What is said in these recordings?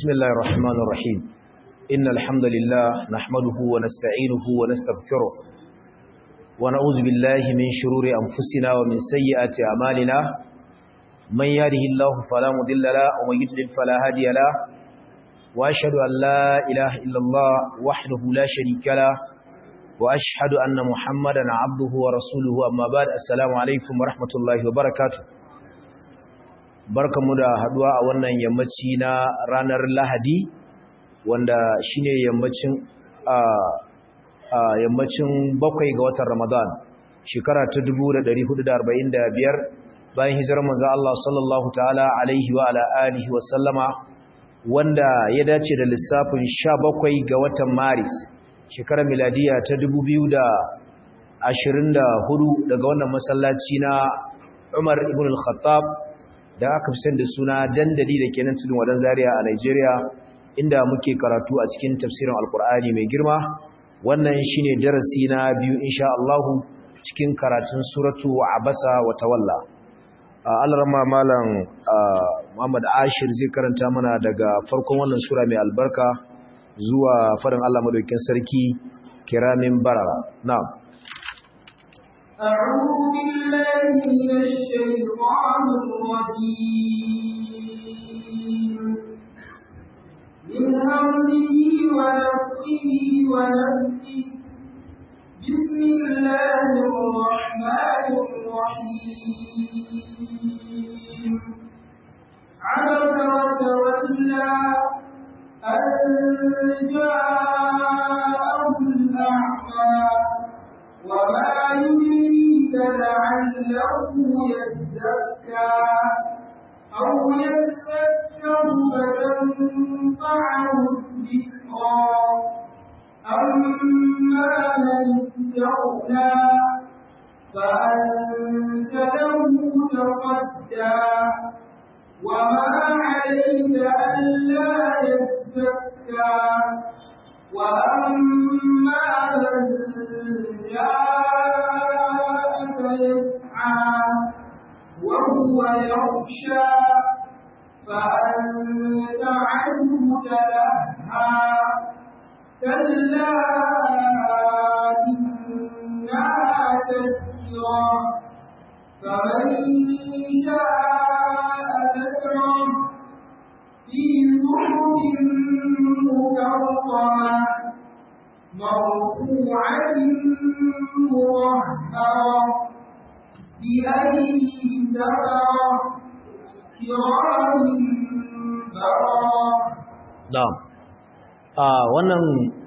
بسم الله الرحمن الرحيم إن الحمد لله نحمده ونستعينه ونستغفره ونعوذ بالله من شرور أنفسنا ومن سيئات أعمالنا من يهده الله فلا مضل له ومن يضلل فلا هادي له وأشهد أن لا إله إلا الله وحده لا شريك له وأشهد أن محمدا عبده ورسوله أما بعد السلام عليكم ورحمة الله وبركاته barkamu da haduwa a wannan yammaci na ranar Lahadi wanda shine yammacin a yammacin bakwai ga watan Ramadan shekara ta 1445 bayan hijirar manzo Allah sallallahu ta'ala alaihi wa ala alihi wa sallama wanda ya dace da lissafin 17 ga watan Maris shekarar miladiya ta 2024 daga wannan masallaci na Umar ibn al-Khattab da aka fi da suna dandali da kenan tudun wadan zaria a Nigeria inda muke karatu a cikin tafsirin alkur'ani mai girma wannan shine darasi na biyu insha Allah cikin karatun suratu abasa wa tawalla alrama malam Muhammad Ashir zai karanta mana daga farkon wannan sura mai albarka zuwa farin Allah madaukakin sarki kiramin barara na'am أعوذ بالله من الشيطان الرجيم من همزه ونفخه ونفخه بسم الله الرحمن الرحيم عبس وتولى أن جاءه الأعمى وما يدريك لعله يزكى أو يذكر فتنفعه الذكرى أما من استغنى فأنت له تصدى وما عليك ألا يزكى وأما من جاءك يسعى وهو يخشى فأنت عنه تلهى كلا إنها تذكرة فمن شاء ذكره في صحف مكرمة مرفوعة مطهرة بأيدي سفرة كرام بررة na'am a wannan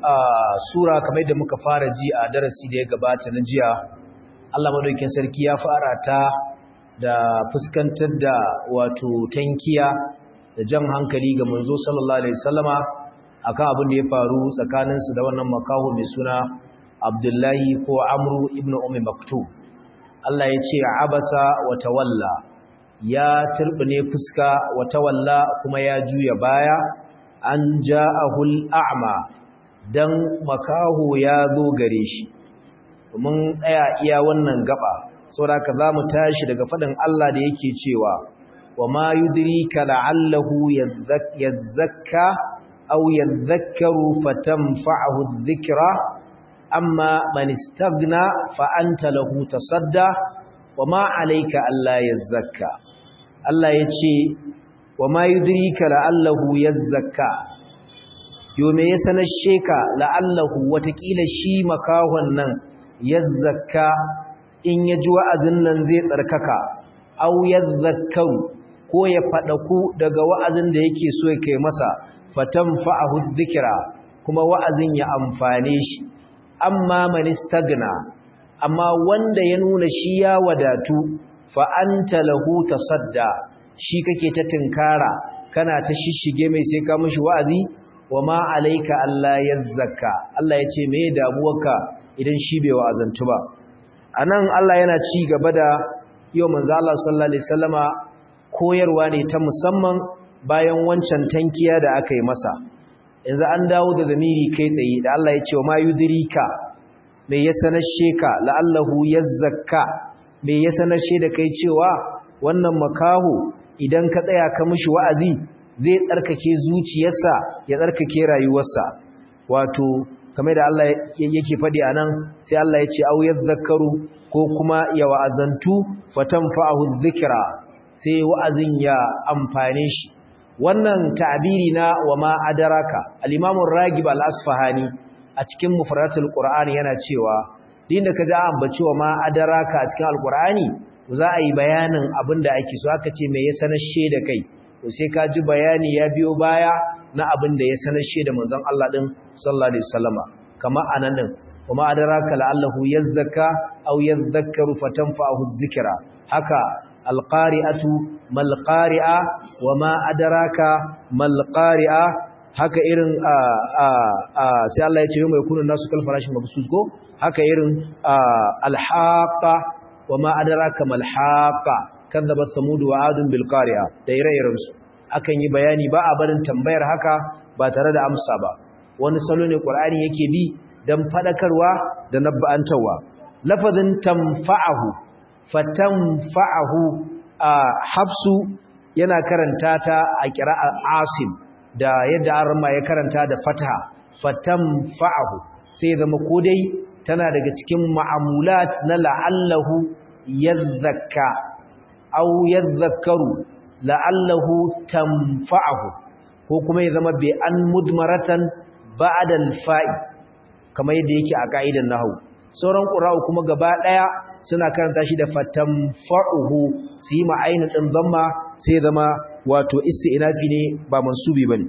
sura kamar da muka fara ji a darasi da ya gabata na jiya Allah madaukakin sarki ya fara ta da fuskantar da wato tankiya da jan hankali ga manzo sallallahu alaihi wasallama akan abin da ya faru tsakaninsu da wannan makaho mai suna Abdullahi ko Amru ibn Ummi Maktub Allah ya ce abasa wa tawalla ya turbine fuska wa tawalla kuma ya juya baya an ja'ahul a'ma dan makaho ya zo gare shi mun tsaya iya wannan gaba saboda ka zamu tashi daga fadin Allah da yake cewa wa ma yudrika la'allahu yazzakka aw yadhakkaru fatanfa'ahu adh-dhikra amma man istaghna fa anta lahu tasadda wa ma 'alayka alla yazzakka Allah yace wa ma yudrika la'allahu yazzakka yo me ya sanar sheka la'allahu watakila shi makahon nan yazzakka in ya ji wa'azin nan zai tsarkaka aw yadhakkaru ko ya faɗaku daga wa'azin da yake so ya kai masa fatanfa'ahu dhikra kuma wa'azin ya amfane shi amma man istagna amma wanda ya nuna shi ya wadatu fa anta lahu tasadda shi kake ta tinkara kana ta shishige mai sai ka mishi wa'azi wama alayka alla yazzaka Allah yace me damuwarka idan shi bai wa'azantu ba anan Allah yana ci gaba da yau manzo Allah sallallahu alaihi wasallama koyarwa ne ta musamman bayan wancan tankiya da aka yi masa yanzu an dawo da zamiri kai tsaye da Allah ya ce wa ma yudrika me ya sanashe ka la'allahu yazzakka me ya sanashe da kai cewa wannan makaho idan ka tsaya ka mishi wa'azi zai tsarkake zuciyarsa ya tsarkake rayuwarsa wato kamar da Allah yake faɗi a nan sai Allah ya ce au yadhakkaru ko kuma ya wa'azantu fatanfa'ahu dhikra sai wa'azin ya amfane shi wannan ta'biri na wa ma adaraka al-imam ar-ragib al-asfahani a cikin mufradatul qur'ani yana cewa din da kaji an ambaci wa ma adaraka a cikin al-qur'ani za a yi bayanin abinda ake so aka ce me ya sanar da kai to sai ka ji bayani ya biyo baya na abin da ya sanar da manzon Allah din sallallahu alaihi wasallama kama anan din kuma adraka la'allahu yazzaka aw yadhakkaru fatanfa'uhu dhikra haka alqari'atu mal qari'a wama adraka mal qari'a haka irin a a a sai Allah ya ce yau mai kunun nasu kal farashin mabsus ko haka irin alhaqa wama adraka mal haqa kadzabat samud wa adun bil qari'a da ire-iren su akan yi bayani ba a barin tambayar haka ba tare da amsa ba wani salo ne qur'ani yake bi dan fadakarwa da nabba'antawa lafazin tanfa'ahu fatanfa'ahu a hafsu yana karanta ta a qira'a asim da yadda arma ya karanta da fataha fatanfa'ahu sai zama ko dai tana daga cikin ma'amulat na la'allahu yadhakka aw yadhakkaru la'allahu tanfa'ahu ko kuma ya zama bi an mudmaratan ba'da al-fa'i kamar yadda yake a ka'idan nahwu sauran qura'u kuma gaba daya suna karanta shi da fatanfa'uhu su yi ma'ainin din zamma sai zama wato isti'nafi ne ba mansubi bane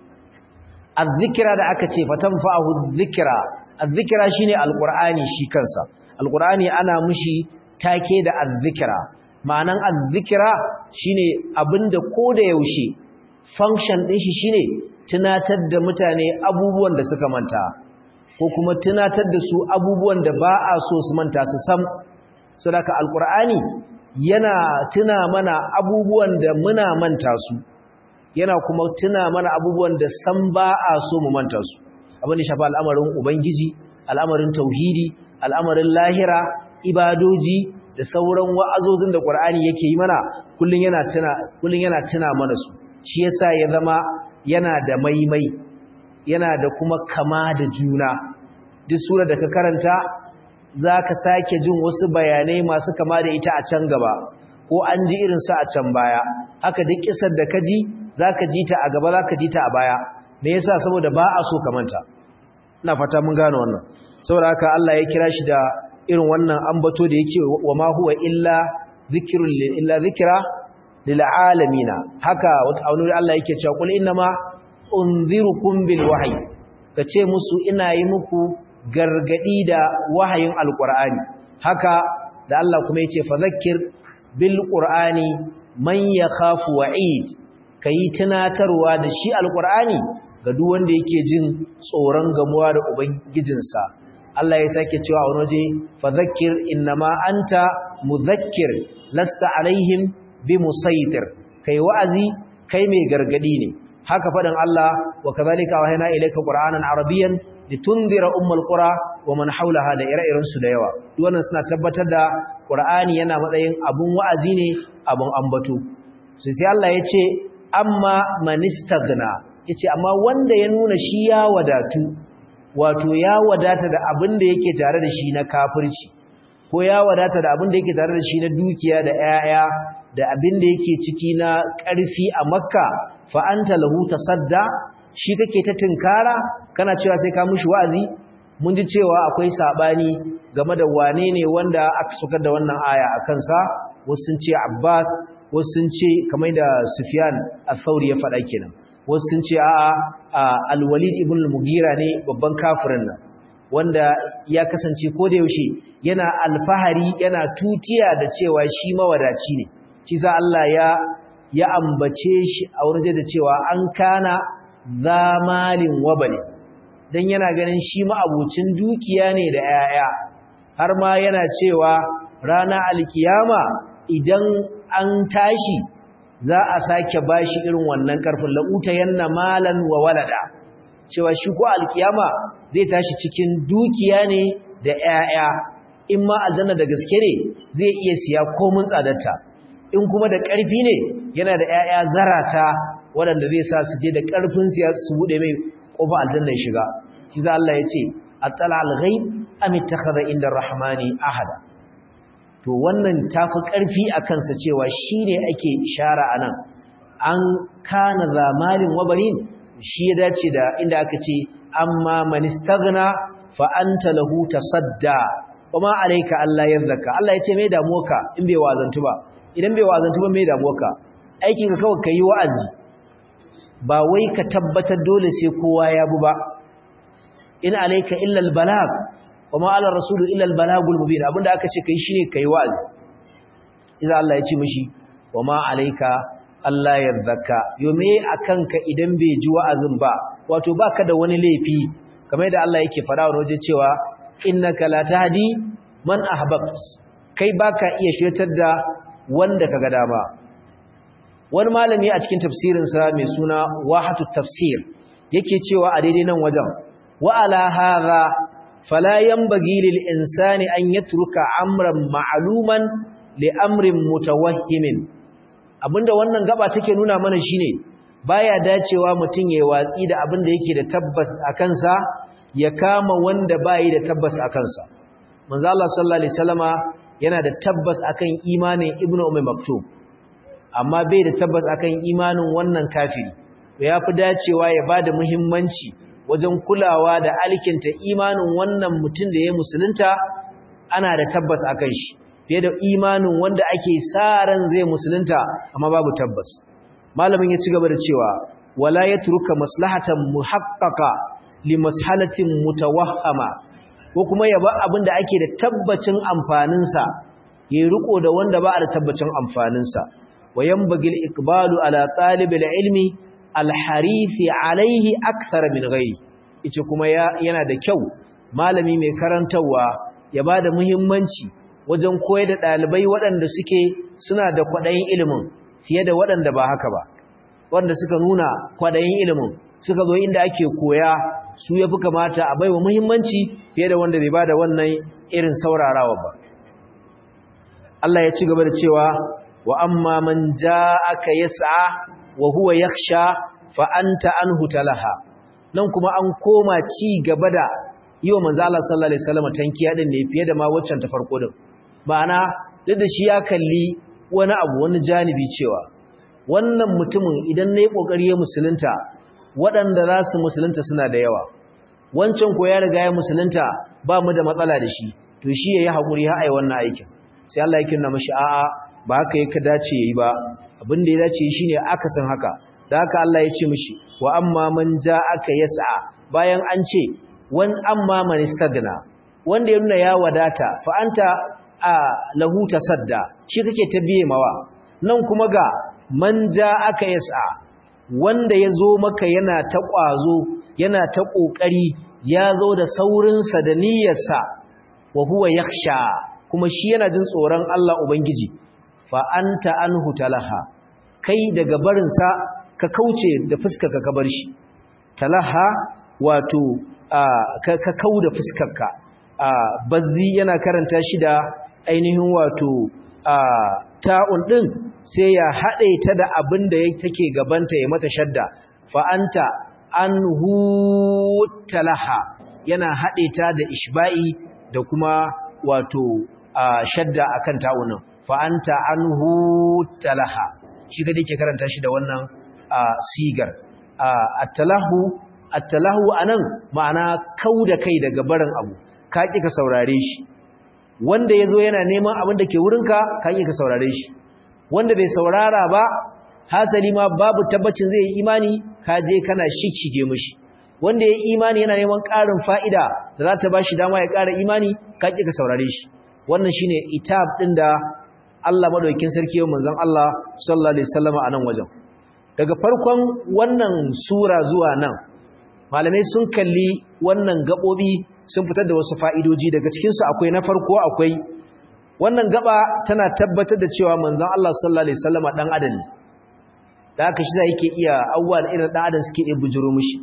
az-zikra da aka ce fatanfa'uhu dhikra az-zikra shine al-qur'ani shi kansa al-qur'ani ana mushi take da az-zikra ma'anan az-zikra shine abinda koda yaushe function din shi shine tunatar da mutane abubuwan da suka manta ko kuma tunatar da su abubuwan da ba a so su manta su sam saboda alqur'ani yana tuna mana abubuwan da muna manta su yana kuma tuna mana abubuwan da sam ba a so mu manta su abin da shafa al'amarin ubangiji al'amarin tauhidi al'amarin lahira ibadoji da sauran wa'azozin da qur'ani yake yi mana kullun yana tuna kullun yana tuna mana su shi yasa ya zama yana da maimai yana da kuma kama da juna duk sura da ka karanta zaka sake jin wasu bayanai masu kama da ita a can gaba ko an ji irin su a can baya haka duk kisar da ka ji zaka ji ta a gaba zaka ji ta a baya me yasa saboda ba a so kamanta ina fata mun gane wannan saboda haka Allah ya kira shi da irin wannan ambato da yake wa ma huwa illa zikrun illa zikra lil alamin haka wata aunuri Allah yake cewa kul innama unzirukum bil wahyi kace musu ina yi muku gargadi da wahayin alqur'ani haka da Allah kuma yace fadhakkir bil qur'ani man yakhafu wa'id kai tunatarwa da shi alqur'ani ga duk wanda yake jin tsoron gamuwa da ubangijinsa Allah ya sake cewa a wani waje fadhakkir innama anta mudhakkir lasta alaihim bimusaitir kai wa'azi kai mai gargadi ne haka faɗin Allah wa kazalika wahayna ilayka qur'anan arabiyyan litundira ummul qura wa man hawlaha da ire-iren su da yawa duk wannan suna tabbatar da qur'ani yana matsayin abun wa'azi ne abun ambato sai sai Allah yace amma manistaghna yace amma wanda ya nuna shi ya wadatu wato ya wadata da abin da yake tare da shi na kafirci ko ya wadata da abin da yake tare da shi na dukiya da 'ya'ya da abin da yake ciki na ƙarfi a makka fa'anta lahu tasadda shi kake ta tinkara kana cewa sai ka mushi wa'azi mun ji cewa akwai saɓani game da wane ne wanda aka sukar da wannan aya a kansa wasu sun ce abbas wasu sun ce kamar da sufyan al-thawri ya faɗa kenan wasu sun ce a'a al-walid ibn al-mughira ne babban kafirin nan wanda ya kasance ko da yaushe yana alfahari yana tutiya da cewa shi mawadaci ne shi sa Allah ya ya ambace shi a wurin da cewa an kana zamalin wabali dan yana ganin shi ma'abucin dukiya ne da 'ya'ya. har ma yana cewa rana alkiyama idan an tashi za a sake bashi irin wannan karfin la'uta yanna malan wa walada cewa shi ko alkiyama zai tashi cikin dukiya ne da 'ya'ya. in ma aljanna da gaske ne zai iya siya komun tsadarta in kuma da ƙarfi ne yana da ‘ya'ya zarata waɗanda zai sa su je da ƙarfin siya su buɗe mai ƙofa aljanna ya shiga shi za Allah ya ce attala al-ghaib am ittakhadha inda rahmani ahada to wannan tafi ƙarfi a kansa cewa shine ake ishara anan an kana zamalin wabarin shi ya dace da inda aka ce amma man istaghna fa anta lahu tasadda wama alayka Allah yadhaka Allah ya ce me damuwarka in bai wazantu ba idan bai wazantu ba me damuwarka aikin ka kawai kai wa'azi ba wai ka tabbatar dole sai kowa ya bu ba in alayka illa albalag wama ala rasulu illa albalagul mubin abinda aka ce kai shine kai wa'azi idan Allah ya ce mishi wama alayka Allah yadhaka yome akanka idan bai ji wa'azin ba wato baka da wani laifi kamar da Allah yake fara wa waje cewa innaka la tahdi man ahbabt kai baka iya shirtar da wanda kaga dama wani malami a cikin tafsirin sa mai suna wahatu tafsir yake cewa a daidai nan wajen wa ala hadha fala yanbaghi lil insani an yatruka amran ma'luman li amrin mutawahhimin abinda wannan gaba take nuna mana shine baya dacewa mutum ya watsi da abinda yake da tabbas a kansa ya kama wanda bai da tabbas a kansa manzo Allah sallallahu alaihi wasallama yana da tabbas akan imanin ibnu ummi maktub amma bai da tabbas akan imanin wannan kafiri to yafi dacewa ya bada muhimmanci wajen kulawa da alkinta imanin wannan mutum da ya musulunta ana da tabbas akan shi fiye da imanin wanda ake sa ran zai musulunta amma babu tabbas malamin ya ci gaba da cewa wala yatruka maslahatan muhaqqaqa li mas'alatin mutawahhama ko kuma yaba abin da ake da tabbacin amfanin sa yayi riko da wanda ba da tabbacin amfanin sa wayambagil iqbalu ala talibil ilmi alharifi alaihi akthar min ghairi ice kuma yana da kyau malami mai karantawa ya bada muhimmanci wajen koyar da ɗalibai waɗanda suke suna da kwaɗayin ilimin fiye da waɗanda ba haka ba wanda suka nuna kwaɗayin ilimin suka zo inda ake koya su ya fi kamata a baiwa muhimmanci fiye da wanda bai ba da wannan irin saurarawa ba Allah ya ci gaba da cewa wa amma man ja'aka yas'a wa huwa yakhsha fa anta anhu talaha nan kuma an koma ci gaba da yi wa manzo Allah sallallahu alaihi wasallam tankiya din ne fiye da ma waccan ta farko din ma'ana duk da shi ya kalli wani abu wani janibi cewa wannan mutumin idan nayi kokari ya musulunta waɗanda za su musulunta suna da yawa wancan ko ya riga ya musulunta ba mu da matsala da shi to shi yayi hakuri har ai wannan aikin sai Allah ya kinna mashi a'a ba haka yake dace yayi ba abin da ya dace shine akasin haka da haka Allah ya ce mishi wa amma man ja'aka yas'a bayan an ce wan amma man istagna wanda ya nuna ya wadata fa anta a lahu tasadda shi kake ta biye mawa nan kuma ga man ja'aka yas'a wanda ya zo maka yana ta ƙwazo yana ta ƙoƙari ya zo da saurinsa da niyyarsa wa huwa yakhsha kuma shi yana jin tsoron Allah ubangiji fa anta anhu talaha kai daga barinsa ka kauce da fuskarka ka bar shi talaha wato ka kau da fuskarka bazzi yana karanta shi da ainihin wato ta'un din sai ya haɗe ta da abin da take gabanta ya mata shadda fa'anta an talaha yana haɗe ta da ishba'i da kuma wato shadda a kan ta'unan fa'anta an talaha shi ga ke karanta shi da wannan sigar attalahu attalahu a nan ma'ana kau da kai daga barin abu ka ƙi ka saurare shi wanda ya zo yana neman abin da ke wurinka ka ƙi ka saurare shi wanda bai saurara ba hasali ma babu tabbacin zai yi imani ka je kana shishige mishi wanda ya yi imani yana neman ƙarin fa'ida da za ta ba shi dama ya ƙara imani ka ƙi ka saurare shi wannan shine itab ɗin da Allah madaukakin sarki yau manzon Allah sallallahu alaihi wasallam a nan wajen daga farkon wannan sura zuwa nan malamai sun kalli wannan gabobi sun fitar da wasu fa'idoji daga cikin su akwai na farko akwai wannan gaba tana tabbatar da cewa manzon Allah sallallahu alaihi wasallam dan adam ne da haka shi yake iya awwal irin dan adam suke iya bujuro mishi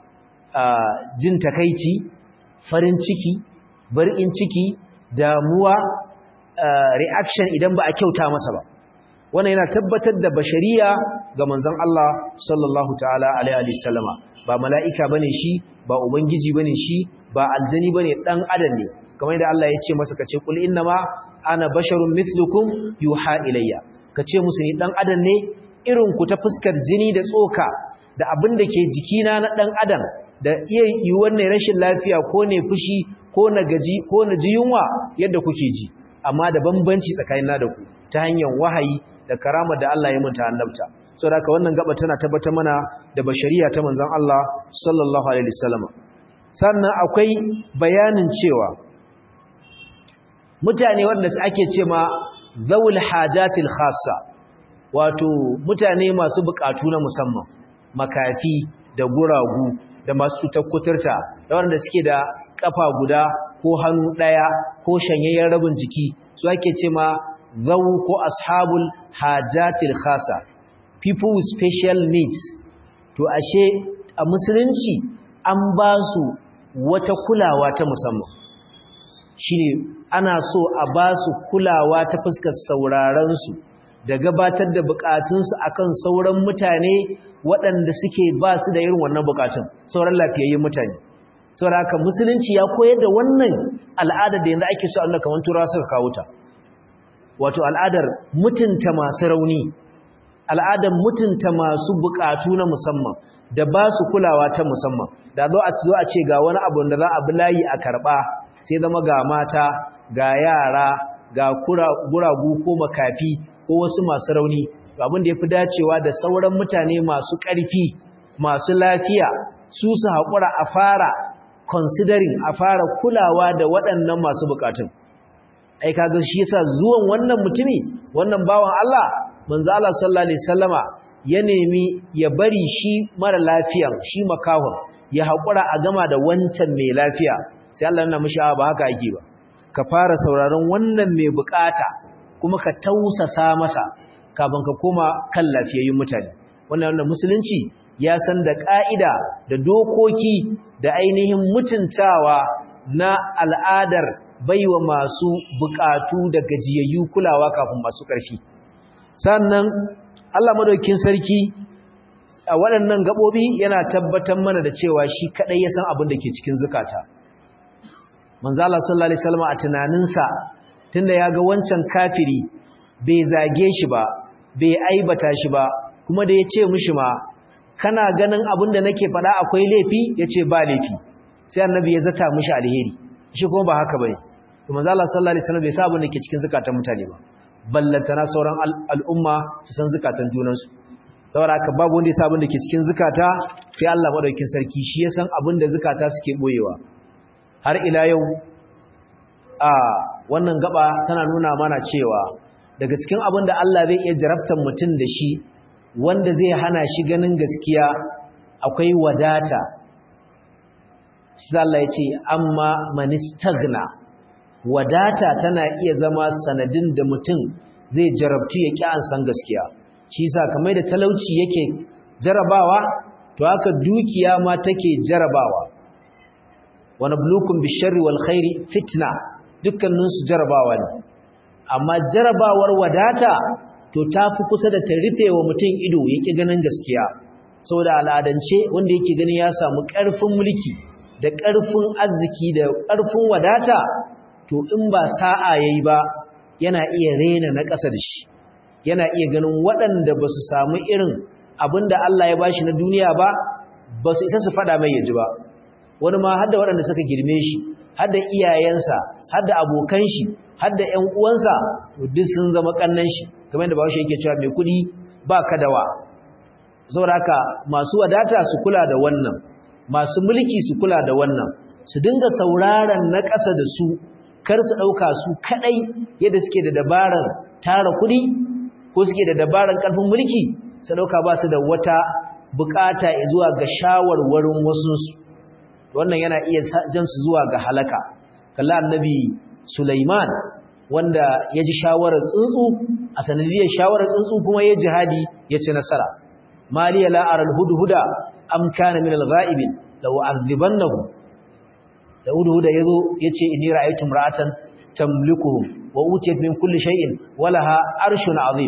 jin takaici farin ciki barin ciki damuwa reaction idan ba a kyauta masa ba wannan yana tabbatar da bashariya ga manzon Allah sallallahu ta'ala alaihi wasallama ba mala'ika bane shi ba ubangiji bane shi ba aljani bane dan adam ne kamar yadda Allah ya ce masa kace kul innama ana basharun mithlukum yuha ilayya kace musu ni dan adam ne irin ku ta fuskar jini da tsoka da abin da ke jikina na dan adam da iya yiwuwar ne rashin lafiya ko ne fushi ko na gaji ko na ji yunwa yadda kuke ji amma da bambanci tsakanina da ku ta hanyar wahayi da karama da Allah ya munta annabta saboda haka wannan gaba tana tabbatar mana da bashariya ta manzon Allah sallallahu alaihi wasallam sannan akwai bayanin cewa mutane wanda ake ce ma zawul hajatil khassa wato mutane masu bukatu na musamman makafi da guragu da masu cutar kuturta da wanda suke da kafa guda ko hannu daya ko shanyayyen rabin jiki su ake ce ma zawu ko ashabul hajatil khassa people with special needs to ashe a musulunci an ba su wata kulawa ta musamman shine ana so a ba su kulawa ta fuskar sauraron su da gabatar da bukatunsu akan sauran mutane waɗanda suke ba su da irin wannan bukatun sauran lafiyayyun mutane saboda haka musulunci ya koyar da wannan al'adar da yanzu ake so Allah kamar turawa suka kawo ta wato al'adar mutunta masu rauni al'adar mutunta masu bukatu na musamman da ba su kulawa ta musamman da zo a zo a ce ga wani abu da za a bi layi a karba sai zama ga mata ga yara ga guragu ko makafi ko wasu masu rauni abin da ya fi dacewa da sauran mutane masu ƙarfi masu lafiya su su haƙura a fara considering a fara kulawa da waɗannan masu bukatun ai kaga shi yasa zuwan wannan mutumi wannan bawan Allah manzo Allah sallallahu alaihi wasallama ya nemi ya bari shi mara lafiyan shi makahon ya haƙura a gama da wancan mai lafiya sai Allah yana mishi ba haka yake ba ka fara sauraron wannan mai bukata kuma ka tausasa masa kafin ka koma kan lafiyayyun mutane wannan wannan musulunci ya san da ka'ida da dokoki da ainihin mutuntawa na al'adar baiwa masu bukatu da gajiyayyu kulawa kafin masu ƙarfi sannan Allah madaukakin sarki a waɗannan gabobi yana tabbatar mana da cewa shi kadai ya san abin da ke cikin zukata manzo Allah sallallahu alaihi wasallam a tunaninsa tunda ya ga wancan kafiri bai zage shi ba bai aibata shi ba kuma da ya ce mishi ma kana ganin abin da nake faɗa akwai laifi ya ce ba laifi sai annabi ya zata mishi alheri shi kuma ba haka bane to manzo Allah sallallahu alaihi wasallam bai sa abin da ke cikin zakatan mutane ba ballantana sauran al'umma su san zakatan junansu saboda haka babu wanda ya sa abin da ke cikin zakata sai Allah madaukakin sarki shi ya san abin da zakata suke boyewa har ila yau a wannan gaba tana nuna mana cewa daga cikin abin da Allah zai iya jarabtar mutum da shi wanda zai hana shi ganin gaskiya akwai wadata shi Allah ya ce amma manistagna wadata tana iya zama sanadin da mutum zai jarabtu ya ƙi an san gaskiya shi yasa kamar da talauci yake jarabawa to haka dukiya ma take jarabawa wa nabluukum bisharri wal khairi fitna dukkaninsu jarabawa ne amma jarabawar wadata to ta fi kusa da ta rufe wa mutum ido yake ganin gaskiya saboda al'adance wanda yake gani ya samu ƙarfin mulki da ƙarfin arziki da ƙarfin wadata to in ba sa'a yayi ba yana iya rena na ƙasa da shi yana iya ganin waɗanda ba su samu irin abin da Allah ya bashi na duniya ba ba su isa su faɗa mai yaji ba wani ma har da waɗanda suka girme shi har da iyayensa har da abokan shi har da ƴan uwansa duk sun zama kannan shi kamar yadda Bahaushe yake cewa mai kuɗi ba kadawa saboda haka masu wadata su kula da wannan masu mulki su kula da wannan su dinga sauraron na ƙasa da su kar su ɗauka su kaɗai yadda suke da dabarar tara kuɗi ko suke da dabarar ƙarfin mulki su ɗauka ba su da wata buƙata zuwa ga shawarwarin wasunsu wannan yana iya jan su zuwa ga halaka kalla annabi Sulaiman wanda ya ji shawarar tsuntsu a sanadiyar shawarar tsuntsu kuma ya jihadi ya ci nasara maliya la aral hudhuda am kana min al-ghaibin law azibannahu da hudhuda yazo yace inni ra'aytu imra'atan tamlikuhum wa utiyat min kulli shay'in wa laha arshun azim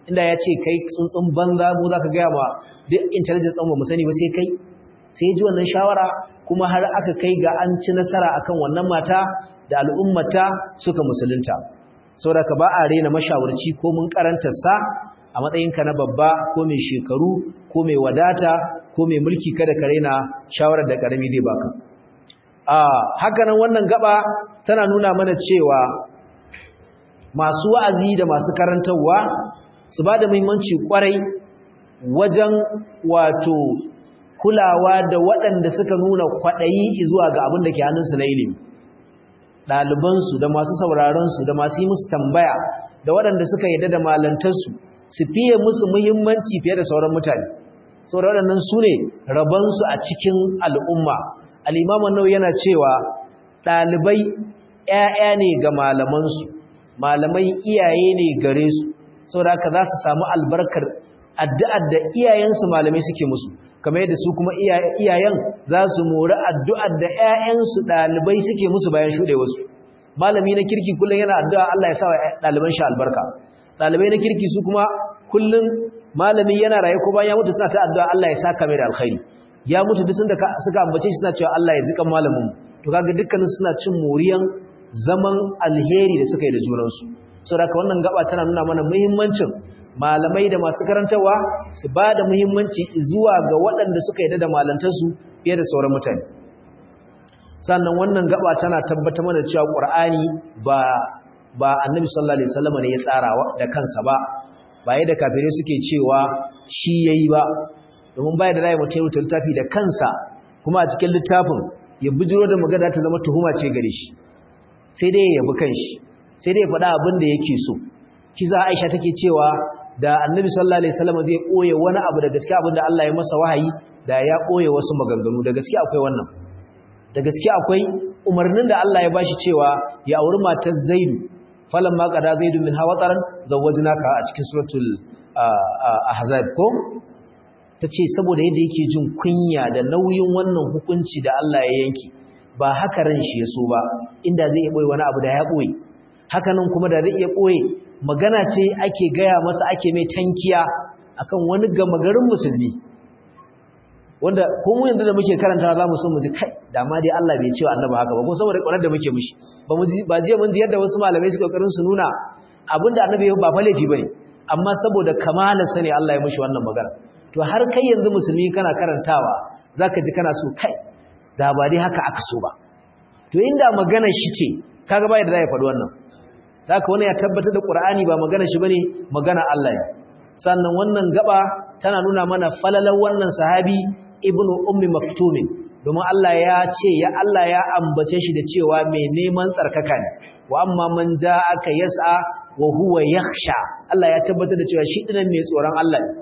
inda ya ce kai tsuntsun banza mu za ka gaya ma duk intelligence ɗan ba mu sani ba sai kai sai ji wannan shawara kuma har aka kai ga an ci nasara akan wannan mata da al'ummata suka musulunta saboda ka ba a rena mashawarci ko mun karantar sa a matsayinka na babba ko mai shekaru ko mai wadata ko mai mulki kada ka rena shawarar da karami zai baka a haka nan wannan gaba tana nuna mana cewa masu wa'azi da masu karantarwa su ba da muhimmanci kwarai wajen wato kulawa da waɗanda suka nuna kwaɗayi zuwa ga abin da ke hannunsu na ilimi ɗalibansu da masu sauraronsu da masu yi musu tambaya da waɗanda suka yadda da malantarsu su fiye musu muhimmanci fiye da sauran mutane saboda waɗannan su ne rabonsu a cikin al'umma al'imaman nau yana cewa ɗalibai ‘ya'ya ne ga malamansu malamai iyaye ne gare su saboda haka za su samu albarkar addu'ar da iyayensu malamai suke musu kamar yadda su kuma iyayen za su mori addu'ar da ‘ya'yansu ɗalibai suke musu bayan shuɗe wasu malami na kirki kullum yana addu'a Allah ya sa wa ɗaliban shi albarka ɗalibai na kirki su kuma kullum malami yana raye ko bayan ya mutu suna ta addu'a Allah ya saka mai da alkhairi ya mutu duk da suka ambace shi suna cewa Allah ya zika malamin to kaga dukkanin suna cin moriyan zaman alheri da suka yi da junansu saboda wannan gaba tana nuna mana muhimmancin malamai da masu karantarwa su ba da muhimmanci zuwa ga waɗanda suka yi da malantarsu fiye da sauran mutane sannan wannan gaba tana tabbata mana cewa ƙur'ani ba ba annabi sallallahu alaihi wasallam ne ya tsara da kansa ba ba yadda kafirai suke cewa shi yayi ba domin bai da rai mutum ya littafi da kansa kuma a cikin littafin ya bijiro da magana ta zama tuhuma ce gare shi sai dai ya yabi kanshi sai dai ya faɗa abin da yake so kiza Aisha take cewa da Annabi sallallahu alaihi wasallam zai koye wani abu da gaskiya abinda Allah ya masa wahayi da ya koye wasu maganganu da gaskiya akwai wannan da gaskiya akwai umarnin da Allah ya bashi cewa ya auri matar Zaidu falamma qada Zaidu min hawataran zawwajnaka a cikin suratul ahzab ko tace saboda yadda yake jin kunya da nauyin wannan hukunci da Allah ya yanki ba haka ran shi ya so ba inda zai boye wani abu da ya boye hakanan kuma da zai iya boye magana ce ake gaya masa ake mai tankiya akan wani gama garin musulmi wanda ko mu yanzu da muke karanta za mu so mu ji kai da ma dai Allah bai cewa annabi haka ba ko saboda ƙwarar da muke mishi ba mu ji ba jiya mun ji yadda wasu malamai suka kokarin su nuna abinda annabi ba fa laifi bane amma saboda kamalar sani Allah ya mishi wannan magana to har kai yanzu musulmi kana karantawa zaka ji kana so kai da ba dai haka aka so ba to inda magana shi ce kaga bai da zai faɗi wannan haka wani ya tabbatar da Qur'ani ba magana shi bane magana Allah ne sannan wannan gaba tana nuna mana falalar wannan sahabi ibnu ummi maktum domin Allah ya ce ya Allah ya ambace shi da cewa mai neman tsarkaka ne wa amma man ja'aka yas'a wa huwa yakhsha Allah ya tabbatar da cewa shi dinan mai tsoron Allah ne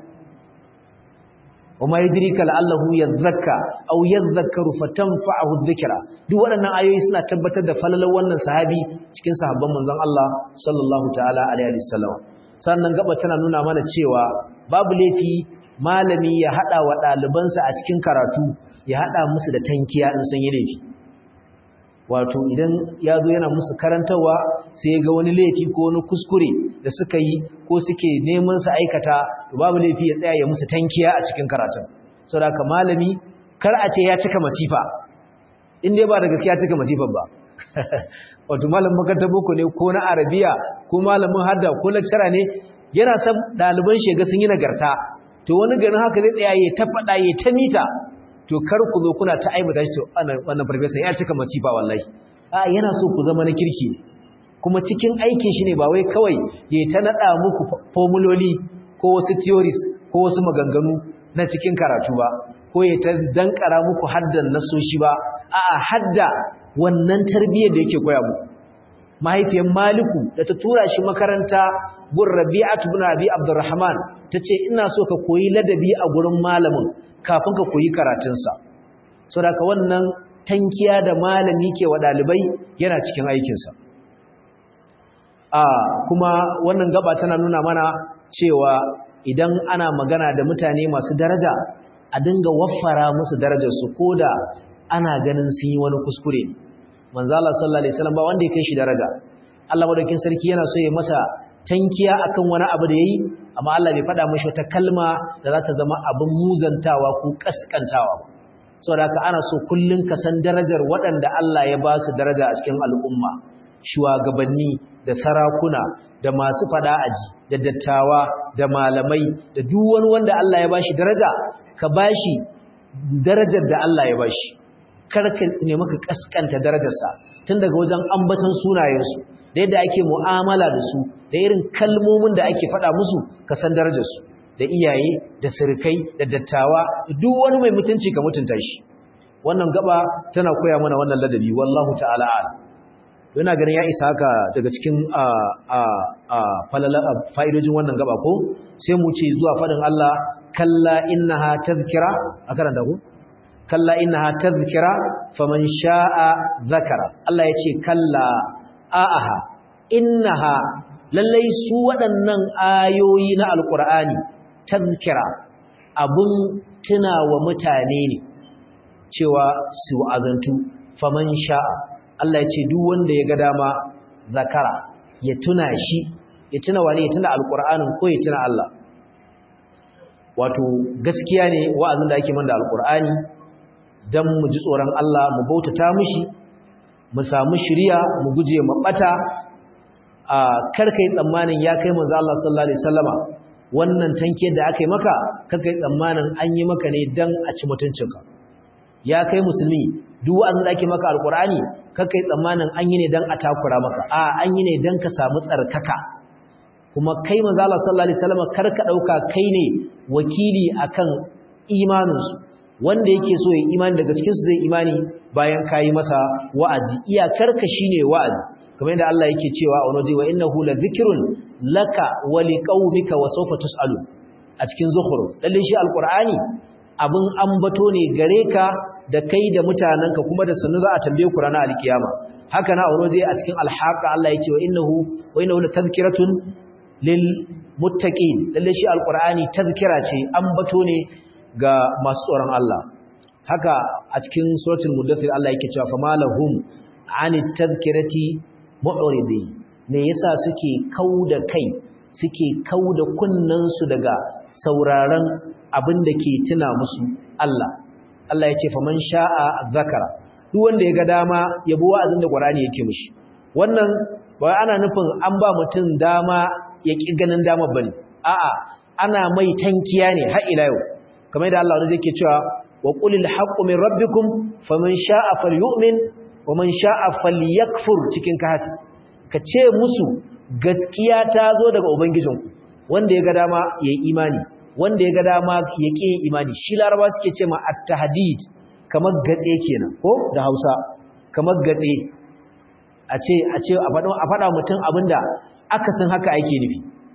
وما يدريك لعله يذكى او يذكر فتنفعه الذكرى duk waɗannan ayoyi suna tabbatar da falalar wannan sahabi cikin sahabban manzon Allah sallallahu ta'ala alaihi wasallam sannan gaba tana nuna mana cewa babu laifi malami ya hada wa ɗalibansa a cikin karatu ya hada musu da tankiya in san yi laifi wato idan ya zo yana musu karantarwa sai ga wani laifi ko wani kuskure da suka yi ko suke neman su aikata babu laifi ya tsaya ya musu tankiya a cikin karatun saboda ka malami kar a ce ya cika masifa in dai ba da gaskiya cika masifan ba wato malamin makarantar boko ne ko na arabiya ko malamin hadda ko lecturer ne yana son ɗaliban shega sun yi nagarta to wani ganin haka zai tsaya ya ta faɗa ya ta mita to kar ku zo kuna ta aibata shi wannan farfesa ya cika masifa wallahi a yana so ku zama na kirki kuma cikin aikin shi ne ba wai kawai ya ta nada muku formuloli ko wasu theories ko wasu maganganu na cikin karatu ba ko ya ta dankara muku haddan nasoshi ba a'a hadda wannan tarbiyyar da yake koya muku mahaifiyar Maliku da ta tura shi makaranta gun Rabi'atu ibn Abi Abdurrahman tace ina so ka koyi ladabi a gurin malamin kafin ka koyi karatunsa saboda ka wannan tankiya da malami ke wa dalibai yana cikin aikinsa a kuma wannan gaba tana nuna mana cewa idan ana magana da mutane masu daraja a dinga waffara musu darajarsu koda ana ganin sun yi wani kuskure manzo Allah sallallahu alaihi wasallam ba wanda ya kai shi daraja Allah madaukin sarki yana so ya masa tankiya akan wani abu da yayi amma Allah bai faɗa mashi wata kalma da za ta zama abin muzantawa ko kaskantawa ba saboda haka ana so kullun ka san darajar waɗanda Allah ya ba su daraja a cikin al'umma shugabanni da sarakuna da masu fada aji da dattawa da malamai da duk wani wanda Allah ya bashi daraja ka bashi darajar da Allah ya bashi kar ka nemi ka kaskanta darajarsa tun daga wajen ambaton sunayensu da yadda ake mu'amala da su da irin kalmomin da ake faɗa musu ka san darajarsu da iyaye da sirkai da dattawa duk wani mai mutunci ka mutunta shi wannan gaba tana koya mana wannan ladabi wallahu ta'ala a'lam yana ganin ya isa haka daga cikin fa'idojin wannan gaba ko sai mu ce zuwa faɗin Allah kalla innaha tazkira a karanta ku kalla innaha tazkira faman sha'a zakara Allah ya ce kalla a'aha innaha lallai su waɗannan ayoyi na alƙur'ani tazkira abun tunawa mutane ne cewa su azantu faman sha'a Allah ya ce duk wanda ya ga dama zakara ya tuna shi ya tuna wani ya tuna alƙur'anin ko ya tuna Allah wato gaskiya ne wa'azin da ake man da alƙur'ani don mu ji tsoron Allah mu bautata mishi mu samu shiriya mu guje mu bata a karkai tsammanin ya kai manzo Allah sallallahu alaihi wasallama wannan tanke da aka yi maka karkai tsammanin an yi maka ne dan a ci mutuncinka ya kai musulmi duk wa'azin da ake maka alqur'ani karkai tsammanin an yi ne dan a takura maka a an yi ne dan ka samu tsarkaka kuma kai manzo Allah sallallahu alaihi wasallama karka dauka kai ne wakili akan imaninsu wanda yake so ya imani daga cikinsu zai imani bayan kayi masa wa'azi iyakarka shine wa'azi kamar yadda Allah yake cewa a wani wa innahu la dhikrun laka wa liqaumika wa sawfa tusalu a cikin zukhruf lalle shi alqur'ani abin ambato ne gare ka da kai da mutananka kuma da sanu za a tambaye ku ranar alkiyama haka na wani a cikin alhaqa Allah yake wa innahu wa innahu la tadhkiratun lil muttaqin lalle shi alqur'ani tadhkira ce ambato ne ga masu tsoron Allah haka a cikin suratul mudaththir Allah yake cewa famalahum anit tadhkirati mu'ridi me yasa suke kauda kai suke kauda kunnan su daga sauraron abin da ke tuna musu Allah Allah ya ce faman sha'a zakara duk wanda ya ga dama ya bi wa'azin da Qur'ani yake mishi wannan ba ana nufin an ba mutum dama ya ki ganin dama bane a'a ana mai tankiya ne har ila yau kamar da Allah wanda yake cewa wa qulil haqqu min rabbikum faman sha'a falyu'min wa man sha'a falyakfur cikin kahfi ka ce musu gaskiya ta zo daga ubangijinku wanda ya ga dama yayi imani wanda ya ga dama ya ƙi imani shi laraba suke ce ma at-tahdid kamar gatse kenan ko da Hausa kamar gatse a ce a ce a faɗa a faɗa mutum abinda aka san haka ake nufi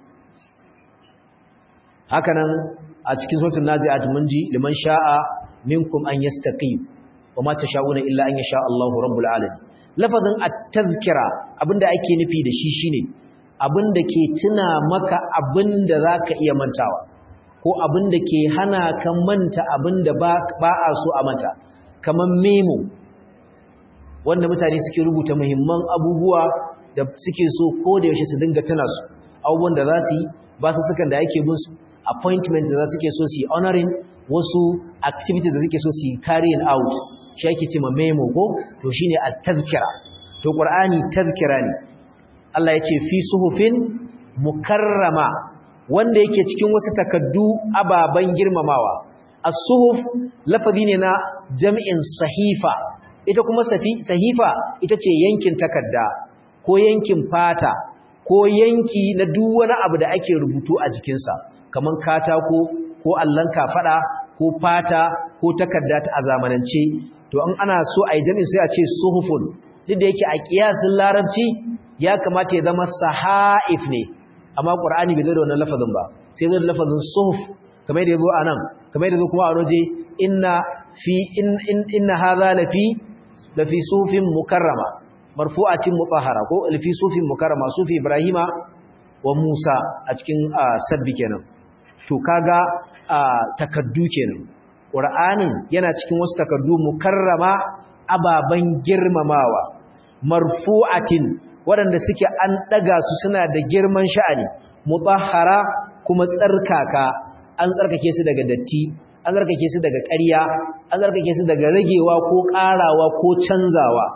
haka nan a cikin suratul nazi'at mun ji liman sha'a minkum an yastaqim wa ma tasha'una illa an yasha Allahu rabbul alamin lafazin at-tazkira abinda ake nufi da shi shine abinda ke tuna maka abinda zaka iya mantawa ko abinda ke hana ka manta abinda ba ba a so a manta kaman memo wanda mutane suke rubuta muhimman abubuwa da suke so ko da yaushe su dinga tuna su abubuwan da za su yi ba su sukan da yake bin su appointments da suke so su yi honoring wasu activities da suke so su yi carrying out shi ake ce ma memo ko to shine at-tazkira to qur'ani tazkira ne Allah ya ce fi suhufin mukarrama wanda yake cikin wasu takaddu ababan girmamawa as-suhuf lafazi ne na jam'in sahifa ita kuma sahifa ita ce yankin takadda ko yankin fata ko yanki na duk wani abu da ake rubutu a jikinsa kaman katako ko allon kafada ko fata ko takarda ta a zamanance to an ana so a yi jami'in sai a ce suhufun duk da yake a kiyasin larabci ya kamata ya zama sahaif ne amma qur'ani bai zo da wannan lafazin ba sai zo da lafazin suhuf kamar da yazo anan kamar da yazo kuma a waje inna fi in inna hadha lafi lafi sufin mukarrama marfu'atin mutahhara ko lafi sufin mukarrama sufi ibrahima wa musa a cikin sabbi kenan to kaga takaddu kenan qur'anin yana cikin wasu takaddu mukarrama ababan girmamawa marfu'atin waɗanda suke an ɗaga su suna da girman sha'ani mutahhara kuma tsarkaka an tsarkake su daga datti an tsarkake su daga ƙarya an tsarkake su daga ragewa ko ƙarawa ko canzawa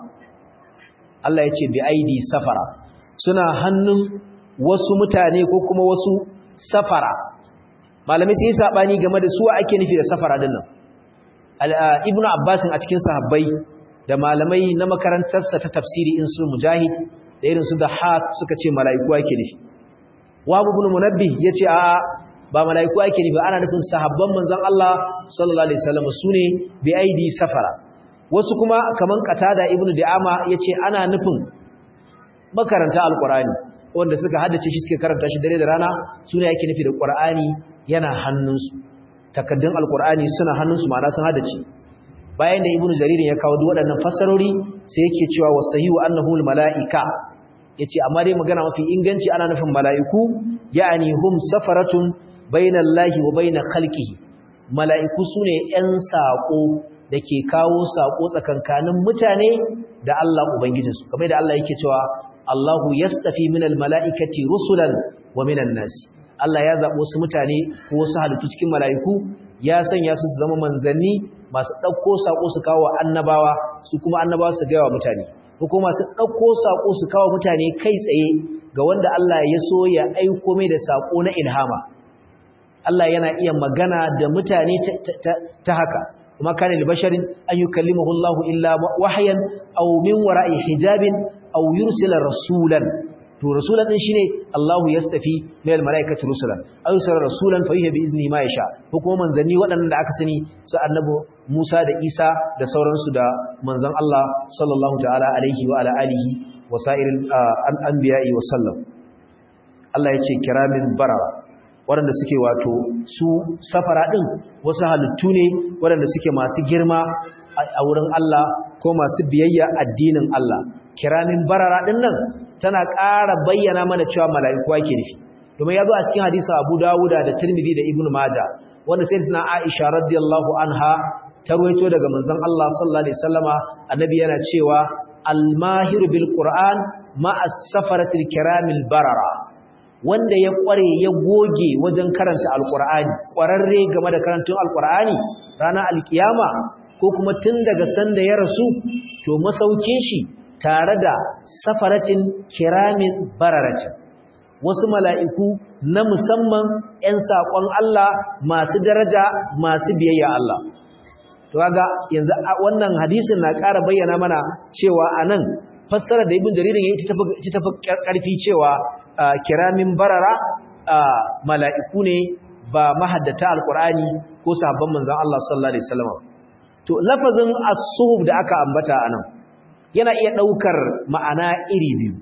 Allah ya ce bi aidi safara suna hannun wasu mutane ko kuma wasu safara malamai sai sabani game da su ake nufi da safara din nan ibnu abbas a cikin sahabbai da malamai na makarantarsa ta tafsiri in su mujahid da irin su da hat suka ce mala'iku ake nufi wa ibn munabbih yace a ba mala'iku ake nufi ana nufin sahabban manzon Allah sallallahu alaihi wasallam sune bi aidi safara wasu kuma kaman qatada ibnu di'ama yace ana nufin makaranta alqurani wanda suka haddace shi suke karanta shi dare da rana sune yake nufi da qur'ani yana hannunsu takaddun alqur'ani suna hannunsu ma'ana sun haddace bayan da ibnu jarir ya kawo waɗannan fassarori sai yake cewa wasahihu annahu almalaika yace amma dai magana mafi inganci ana nufin mala'iku ya'ani hum safaratun bainallahi wa bain khalqihi mala'iku sune ƴan sako dake kawo sako tsakankanin mutane da Allah ubangijinsu kamar da Allah yake cewa Allahu yastafi minal mala'ikati rusulan wa minan nas Allah ya zabo su mutane ko wasu halittu cikin mala'iku ya sanya su su zama manzanni masu ɗauko saƙo su kawo annabawa su kuma annabawa su gaya wa mutane ko kuma masu ɗauko saƙo su kawo mutane kai tsaye ga wanda Allah ya so ya aiko mai da saƙo na ilhama Allah yana iya magana da mutane ta haka kuma kana li basharin an yukallimahu Allah illa wahyan aw min wara'i hijabin aw yursila rasulan to rasulan din shine Allahu yastafi min almalaikati rusulan aw yursila rasulan fa yuhbi izni ma yasha ko kuma manzanni waɗannan da aka sani su annabi Musa da Isa da sauransu da manzon Allah sallallahu ta'ala alaihi wa ala alihi wa sa'iril anbiya'i wa sallam Allah yace kiramin barara waɗanda suke wato su safara din wasu halittu ne waɗanda suke masu girma a wurin Allah ko masu biyayya addinin Allah kiramin barara din nan tana ƙara bayyana mana cewa mala'iku ake nufi domin ya zo a cikin hadisa Abu Dawuda da Tirmidhi da Ibn Majah wanda sayyidatina Aisha radiyallahu anha ta ruwaito daga manzon Allah sallallahu alaihi wasallama annabi yana cewa al-mahiru bil Qur'an ma'a safaratil kiramil barara wanda ya kware ya goge wajen karanta alqur'ani kwararre game da karantun alqur'ani ranar alkiyama ko kuma tun daga sanda ya rasu to masaukin shi tare da safaratin kiramin bararatin wasu mala'iku na musamman ‘yan saƙon Allah masu daraja masu biyayya Allah. To ga yanzu wannan hadisin na ƙara bayyana mana cewa a nan fassara da ibin jaririn ya ci tafi ƙarfi cewa kiramin barara mala'iku ne ba mahaddata alƙur'ani ko sabon manzan Allah sallallahu Alaihi Wasallam. To lafazin as-suhub da aka ambata a nan yana iya ɗaukar ma'ana iri biyu.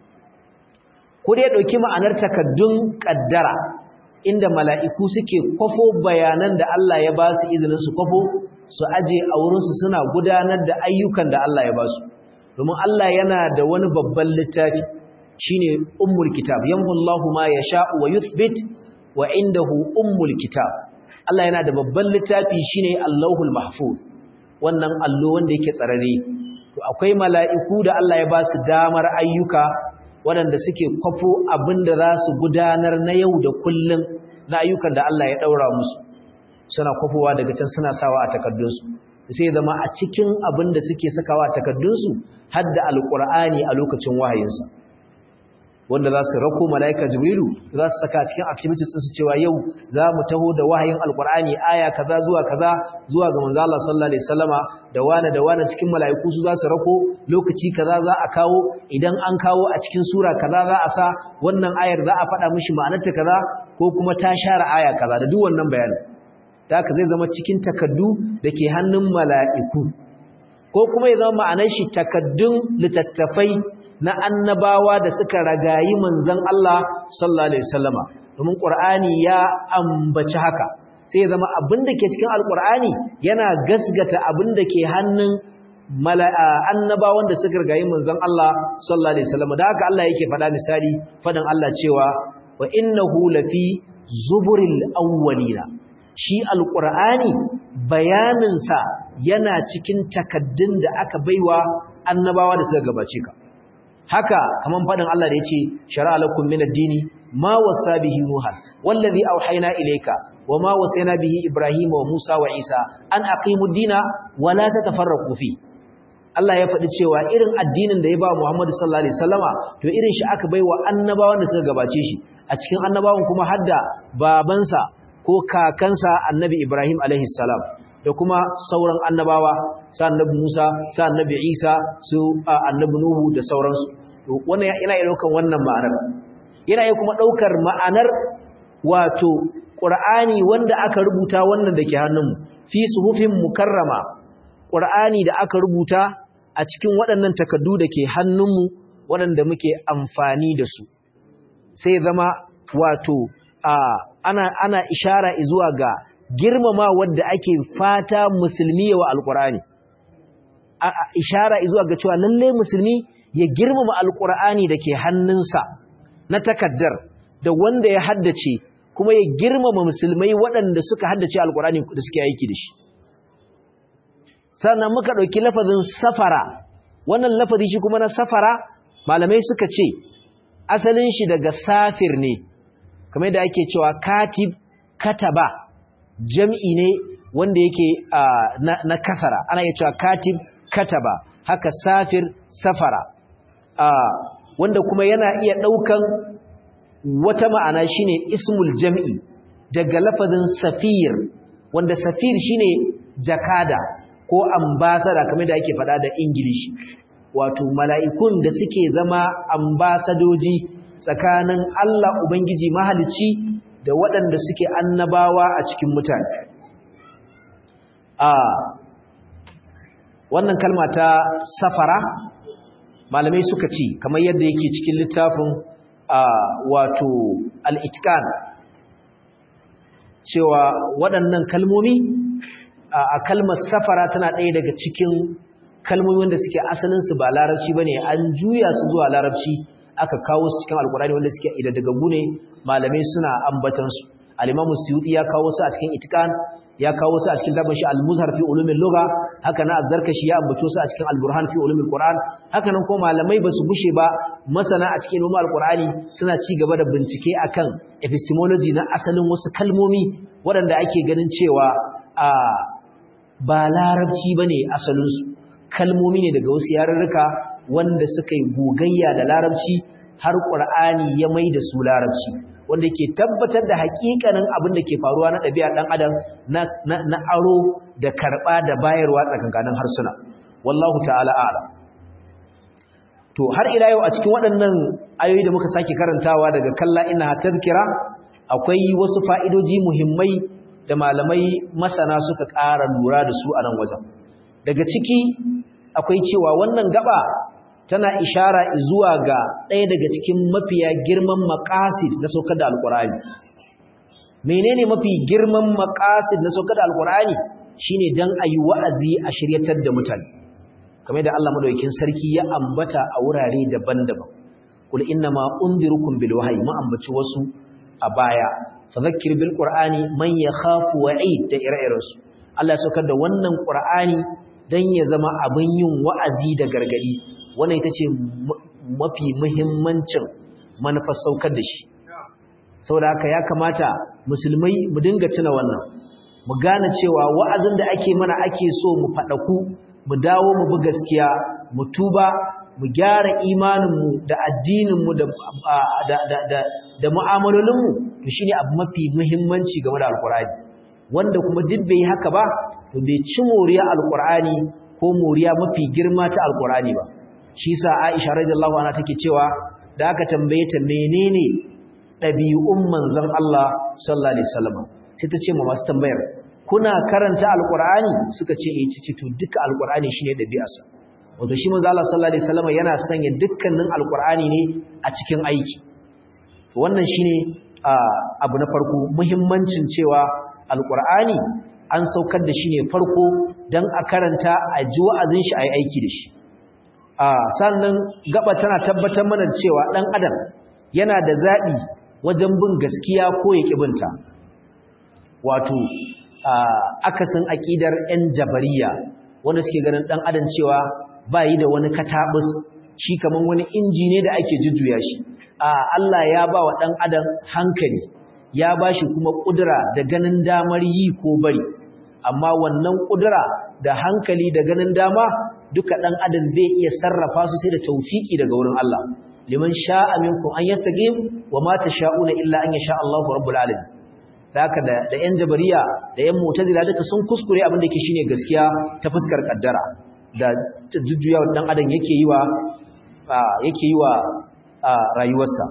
ko dai ɗauki ma'anar takaddun ƙaddara inda mala'iku suke kwafo bayanan da Allah ya ba su izinin su kwafo su aje a wurinsu suna gudanar da ayyukan da Allah ya ba su domin Allah yana da wani babban littafi shine ummul kitab yamhullahu ma yasha'u wa yuthbit wa indahu ummul kitab Allah yana da babban littafi shine Allahul mahfuz wannan allo wanda yake tsarare to akwai mala'iku da Allah ya ba su damar ayyuka waɗanda suke kwafo abin da za su gudanar na yau da kullum na ayyukan da Allah ya ɗaura musu suna kwafowa daga can suna sawa a takardunsu sai zama a cikin abin da suke sakawa a takardunsu har da alƙur'ani a lokacin wahayinsa wanda za su rako mala'ika jibrilu za su saka cikin activities ɗinsu cewa yau za mu taho da wahayin alƙur'ani aya kaza zuwa kaza zuwa ga manzo Allah sallallahu alaihi wasallama da wane da wane cikin mala'iku su za su rako lokaci kaza za a kawo idan an kawo a cikin sura kaza za a sa wannan ayar za a faɗa mishi ma'anarta kaza ko kuma ta share aya kaza da duk wannan bayanin da haka zai zama cikin takaddu da ke hannun mala'iku ko kuma ya zama ma'anar shi takaddun littattafai na annabawa da suka ragayi manzon Allah sallallahu alaihi wasallama domin Qur'ani ya ambaci haka sai ya zama abin da ke cikin alqur'ani yana gasgata abin da ke hannun annabawan da suka ragayi manzon Allah sallallahu alaihi wasallama da haka Allah yake faɗa misali fadan Allah cewa wa innahu lafi zuburil awwalina shi alqur'ani bayaninsa yana cikin takaddun da aka baiwa annabawa da suka gabace ka haka kaman fadin Allah da yace shar'a lakum min ad-dini ma wasa bihi nuhan wallazi awhayna ilayka wama wasayna bihi ibrahima wa musa wa isa an aqimu ad-dina wa la tatafarraqu fi Allah ya faɗi cewa irin addinin da ya ba Muhammad sallallahu alaihi wasallama to irin shi aka baiwa annabawan da suka gabace shi a cikin annabawan kuma hadda babansa ko kakansa annabi Ibrahim alaihi salam da kuma sauran annabawa sa annabi Musa sa annabi Isa su annabi Nuhu da sauransu to wannan yana iya daukan wannan ma'anar yana iya kuma daukar ma'anar wato Qur'ani wanda aka rubuta wannan dake hannunmu fi suhufin mukarrama Qur'ani da aka rubuta a cikin waɗannan takardu da ke hannunmu waɗanda muke amfani da su sai zama wato ana ana ishara zuwa ga girmama wadda ake fata musulmi wa alqur'ani ishara zuwa ga cewa lalle musulmi ya girmama alqur'ani dake hannunsa na takaddar da wanda ya haddace kuma ya girmama musulmai waɗanda suka haddace alqur'ani da suke aiki da shi sannan muka ɗauki lafazin safara wannan lafazi shi kuma na safara malamai suka ce asalin shi daga safir ne kamar da ake cewa katib kataba jam'i ne wanda yake na kasara ana iya cewa katib kataba haka safir safara wanda kuma yana iya ɗaukan wata ma'ana shine ismul jam'i daga lafazin safir wanda safir shine jakada ko ambasada kamar da ake faɗa da ingilishi wato mala'ikun da suke zama ambasadoji tsakanin Allah Ubangiji mahalicci da waɗanda suke annabawa a cikin mutane a wannan kalma ta safara malamai suka ci kamar yadda yake cikin littafin wato al'itkan cewa waɗannan kalmomi a kalmar safara tana ɗaya daga cikin kalmomi wanda suke asalinsu ba larabci ba ne an juya su zuwa larabci aka kawo su cikin alkurani wanda suke idadagagu ne malamai suna ambatansu alimamu suyuti ya kawo su a cikin itikan ya kawo su a cikin daban shi al-muzhar fi ulumin lugha haka na azzarkashi ya ambato su a cikin al-burhan fi ulumin qur'an haka nan kuma malamai basu gushe ba masana a cikin ulumin al-qur'ani suna ci gaba da bincike akan epistemology na asalin wasu kalmomi waɗanda ake ganin cewa a ba larabci bane asalin su kalmomi ne daga wasu yarurruka wanda suka yi gogayya da larabci har qur'ani ya mai da su larabci wanda ke tabbatar da hakikanin abin da ke faruwa na ɗabi'ar ɗan adam na aro da karɓa da bayarwa tsakankanin harsuna wallahu ta'ala ala to har ila yau a cikin waɗannan ayoyi da muka sake karantawa daga kalla ina tadhkira akwai wasu fa'idoji muhimmai da malamai masana suka ƙara lura da su a nan wajen daga ciki akwai cewa wannan gaba tana ishara zuwa ga ɗaya daga cikin mafiya girman maqasid na saukar da alqur'ani menene mafi girman maqasid na saukar da alqur'ani shine dan ayi wa'azi a shiryatar da mutane kamar da Allah madaukakin sarki ya ambata a wurare daban-daban kul innama unzirukum bil wahyi ma ambaci wasu a baya fadhakkir bil qur'ani man yakhafu wa'id da ire-irensu Allah ya saukar da wannan qur'ani dan ya zama abin yin wa'azi da gargadi wannan ita ce mafi muhimmancin manufar saukar da shi saboda haka ya kamata musulmai mu dinga tuna wannan mu gane cewa wa'azin da ake mana ake so mu faɗaku mu dawo mu bi gaskiya mu tuba mu gyara imaninmu da addininmu da da da da, da mu'amalolinmu to shine abu mafi muhimmanci game da alkur'ani wanda kuma duk bai haka ba to bai ci moriya alkur'ani ko moriya mafi girma ta alkur'ani ba shi sa Aisha radiyallahu anha take cewa da aka tambaye ta menene dabi'un manzon Allah sallallahu alaihi wasallam sai ta ce ma masu tambayar kuna karanta alqur'ani suka ce eh ce to duka alqur'ani shine dabi'arsa wato shi manzon Allah sallallahu alaihi wasallam yana sanya dukkanin alqur'ani ne a cikin aiki to wannan shine abu na farko muhimmancin cewa alqur'ani an saukar da shi ne farko dan a karanta a ji wa'azin shi ayi aiki da shi a sannan gaba tana tabbatar mana cewa ɗan adam yana da zaɓi wajen bin gaskiya ko ya ƙibinta wato akasin aƙidar 'yan jabariya wanda suke ganin ɗan adam cewa ba yi da wani kataɓus shi kaman wani inji ne da ake jujjuya shi a Allah ya ba wa dan adam hankali ya ba shi kuma kudura da ganin damar yi ko bari amma wannan kudura da hankali da ganin dama duka dan adam bai iya sarrafa su sai da tawfiki daga wurin Allah liman sha'a minkum an yastaqim wa ma tasha'una illa an yasha Allahu rabbul alamin haka da da yan jabariya da yan mu'tazila duka sun kuskure abin da yake shine gaskiya ta fuskar kaddara da jujjuyawa dan adam yake yi wa yake yi wa rayuwarsa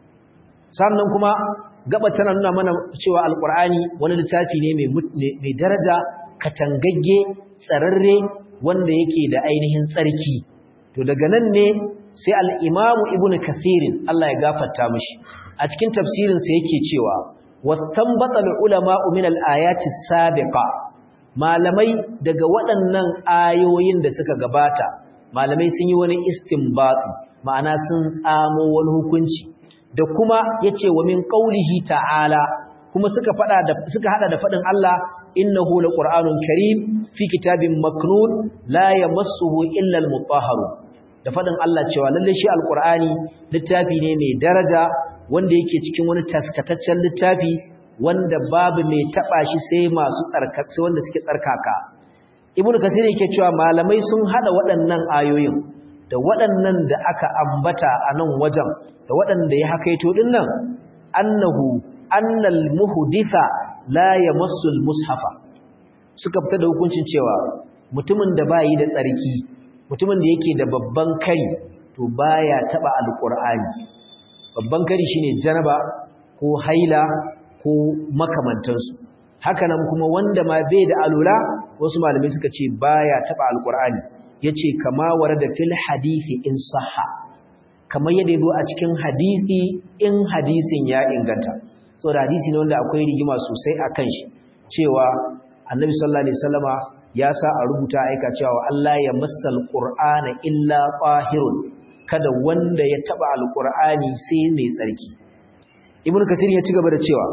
sannan kuma gaba tana nuna mana cewa alqur'ani wani littafi ne mai mai daraja katangagge tsararre wanda yake da ainihin tsarki to daga nan ne sai al-imam ibnu kathirin Allah ya gafarta mishi a cikin tafsirin sa yake cewa wastanbata al-ulama min al-ayati sabiqa malamai daga waɗannan ayoyin da suka gabata malamai sun yi wani istinbati ma'ana sun tsamo wani hukunci da kuma yace wa min qaulihi ta'ala kuma suka fada da suka hada da fadin Allah innahu laqur'anun karim fi kitabin maknun la yamassuhu illa al-mutahharun da fadin Allah cewa lalle shi alqur'ani littafi ne mai daraja wanda yake cikin wani taskataccen littafi wanda babu mai taba shi sai masu tsarkaka wanda suke tsarkaka ibnu kasir yake cewa malamai sun hada waɗannan ayoyin da waɗannan da aka ambata a nan wajen da waɗanda ya hakaito dinnan annahu annal muhditha la yamassu mushafa suka fita da hukuncin cewa mutumin da bayi da tsarki mutumin da yake da babban kari to baya taba alqur'ani babban kari shine janaba ko haila ko makamantansu hakanan kuma wanda ma bai da alula wasu malamai suka ce baya taba alqur'ani yace kama warada fil hadisi in sahha kamar yadda yazo a cikin hadisi in hadisin ya inganta saboda hadisi ne wanda akwai rigima sosai akan shi cewa annabi sallallahu alaihi wasallama ya sa a rubuta aika cewa Allah ya massal qur'ana illa qahirun kada wanda ya taba alqur'ani sai mai tsarki ibnu kasir ya ci gaba da cewa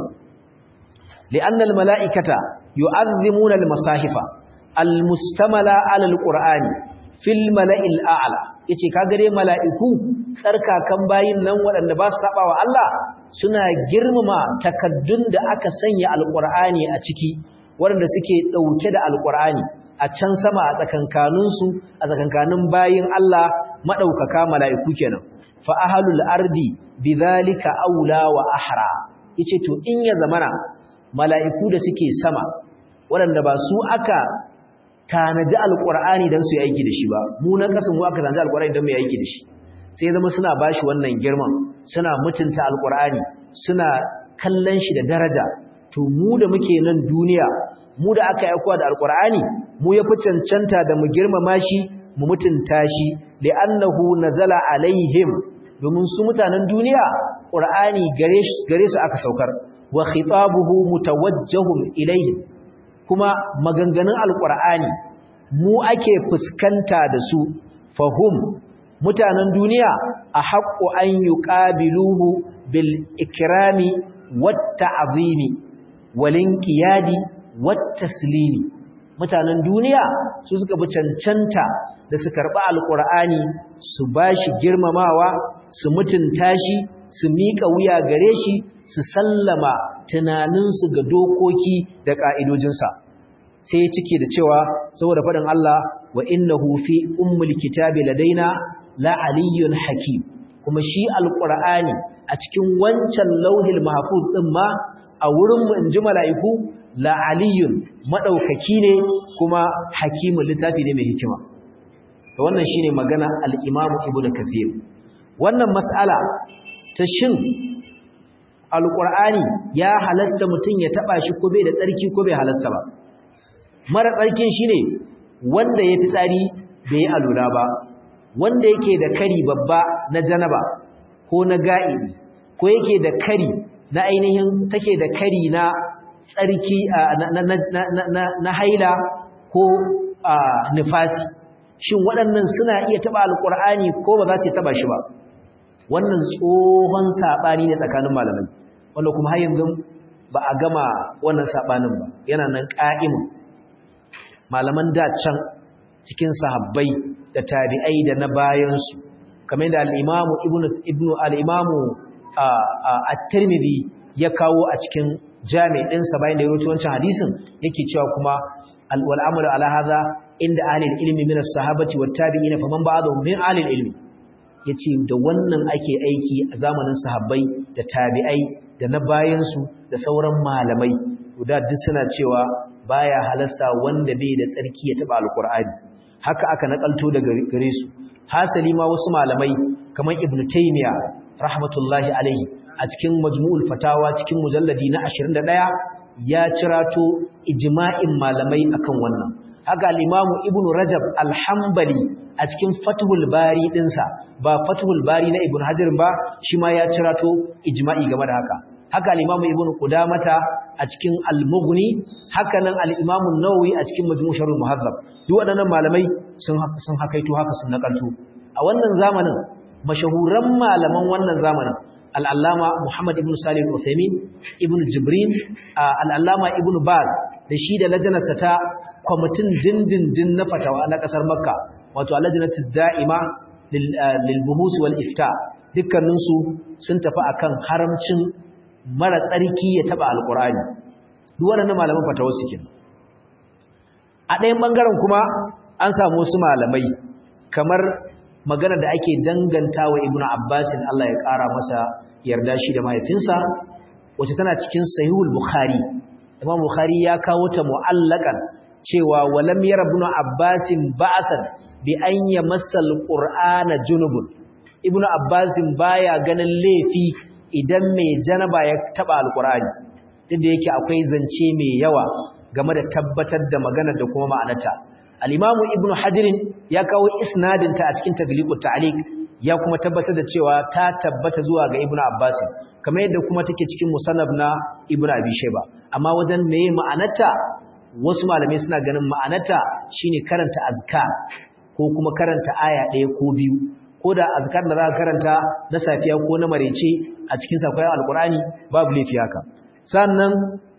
li'anna almala'ikata yu'azzimuna almasahifa almustamala ala alqur'ani fil mala'il a'la yace kaga dai mala'iku tsarkakan bayin nan waɗanda ba su saba wa Allah suna girmama takaddun da aka sanya alqur'ani a ciki waɗanda suke ɗauke da alqur'ani a can sama a tsakankaninsu a tsakankanin bayin Allah maɗaukaka mala'iku kenan fa ahlul ardi bidhalika aula wa ahra yace to in ya zamana mala'iku da suke sama waɗanda ba su aka tanaji alqur'ani dan su yi aiki da shi ba mu na kasan mu aka tanaji alqur'ani dan mu yi aiki da shi sai zama suna bashi wannan girman suna mutunta alqur'ani suna kallon shi da daraja to mu da muke nan duniya mu da aka aikowa da alqur'ani mu yafi cancanta da mu girmama shi mu mutunta shi li'annahu nazala alaihim domin su mutanen duniya qur'ani gare gare su aka saukar wa khitabuhu mutawajjahun ilaihim kuma maganganun alqur'ani mu ake fuskanta da su fahum mutanen duniya a haqqu an yuqabiluhu bil ikrami wat ta'zimi wal inqiyadi wat taslimi mutanen duniya su suka bi cancanta da su karɓi alƙur'ani su ba shi girmamawa su mutunta shi su miƙa wuya gare shi su sallama tunaninsu ga dokoki da ƙa'idojinsa sai cike da cewa saboda faɗin Allah wa innahu fi ummul kitabi ladaina la aliyyun hakim kuma shi alƙur'ani a cikin wancan lauhil mahfuz ɗin ma a wurin mu inji mala'iku la aliyyun madaukaki ne kuma hakimin littafi ne mai hikima to wannan shine magana al-Imam Ibn Kathir wannan mas'ala ta shin al-Qur'ani ya halasta mutun ya taba shi ko bai da tsarki ko bai halasta ba mara tsarkin shine wanda ya tsari bai alura ba wanda yake da kari babba na janaba ko na ga'ibi ko yake da kari na ainihin take da kari na tsarki na haila ko nifasi shin waɗannan suna iya taɓa alƙur'ani ko ba za su taɓa shi ba wannan tsohon saɓani ne tsakanin malamai wanda kuma har yanzu ba a gama wannan saɓanin ba yana nan ƙa'im malaman da can cikin sahabbai da tabi'ai da na bayansu kamar yadda al-imamu ibnu ibnu al-imamu at-tirmidhi ya kawo a cikin jami' din sa bayan da ya rawaito wancan hadisin yake cewa kuma wal amalu ala hadha inda ahli ilmi min as-sahabati wat tabi'in faman ba'dahum min ahli ilmi yace da wannan ake aiki a zamanin sahabbai da tabi'ai da na bayan su da sauran malamai guda duk suna cewa baya halasta wanda bai da tsarki ya taba alqur'ani haka aka nakalto daga gare su hasali ma wasu malamai kamar ibnu taymiya rahmatullahi alaihi a cikin majmu'ul fatawa cikin mujalladi na 21 ya cirato ijma'in malamai akan wannan haka al-imamu ibnu rajab al-hanbali a cikin fathul bari dinsa ba fathul bari na ibnu hajar ba shi ma ya cirato ijma'i game da haka haka al-imamu ibnu qudamata a cikin al-mughni haka nan al-imamu an-nawawi a cikin majmu' sharh muhazzab duk waɗannan malamai sun sun hakaito haka sun nakalto a wannan zamanin mashahuran malaman wannan zamanin al'allama Muhammad ibn Salim Uthaymin ibn Jibrin al'allama ibn Baz da shi da lajanarsa ta kwamitin dindindin na fatawa na ƙasar Makka wato alajinatu da'ima lil buhus wal ifta dukkaninsu sun tafi akan haramcin mara tsarki ya taba alqur'ani duk waɗannan malaman fatawa suke a ɗayan bangaren kuma an samu wasu malamai kamar magana da ake danganta wa ibnu abbasin Allah ya ƙara masa yarda shi da mahaifinsa wacce tana cikin sahihul bukhari imam bukhari ya kawo ta mu'allakan cewa walam yara ibnu abbasin ba'san bi an yamassa alqur'ana junubun ibnu abbasin baya ganin laifi idan mai janaba ya taba alqur'ani duk da yake akwai zance mai yawa game da tabbatar da maganar da kuma ma'anarta al-imamu ibnu hadirin ya kawo isnadin ta a cikin tagliqut ta'liq ya kuma tabbatar da cewa ta tabbata zuwa ga ibnu abbas kamar yadda kuma take cikin musannaf na ibnu abi shayba amma wajen meye ma'anarta wasu malamai suna ganin ma'anarta shine karanta azkar ko kuma karanta aya ɗaya ko biyu ko da azkar da za ka karanta na safiya ko na marece a cikin sakwai alkurani babu laifi haka sannan